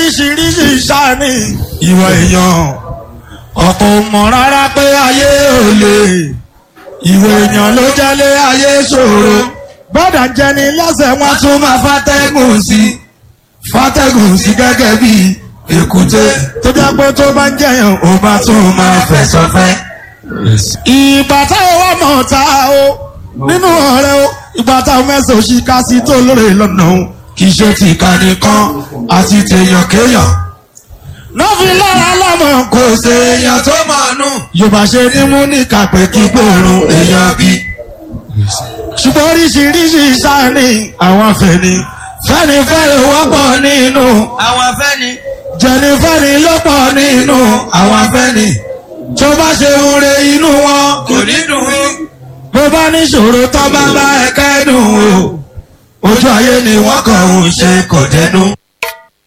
oríṣiríṣi sáni ìwà èèyàn ọ̀pọ̀ ò mọ̀ rárá pé ayé ò lè ìwà èèyàn ló jẹ́lé ayé ṣòro bọ́dà ń jẹni lẹ́sẹ̀ wọn tún máa fàtẹ́gùn sí fàtẹ́gùn sí gẹ́gẹ́ bí èkúté tó jẹ́ pé tó bá ń jẹyàn ó bá tún máa fẹ̀sọ̀ fẹ́. ìgbà táwọn wà mọ̀ ta o nínú ọ̀rẹ́ o ìgbà táwọn mẹ́sàn-án òṣì ká sí tó lóore lọ́nà o kì í ṣe ti ìkànnì kan àti tèèyàn kéèyàn. lọ́fi lára lọ́mọ kò ṣe èèyàn tó máa nù. yorùbá ṣe ní mú ní kàpẹ́ kí gbòòrùn èèyàn bí. ṣùgbọ́n oríṣiríṣi sáni àwọn afẹ́ni fẹ́ni fẹ́ni wọ́pọ̀ nínú àwọn afẹ́ni. jẹnifẹ́ni ló pọ̀ nínú àwọn afẹ́ni tó bá ṣe oore inú wọn kò ní dùn ún. bó bá níṣòro tó bá bá ẹ kẹ́dùn o ojú ayé ni wọ́n kàn ń ṣe kò dẹnu.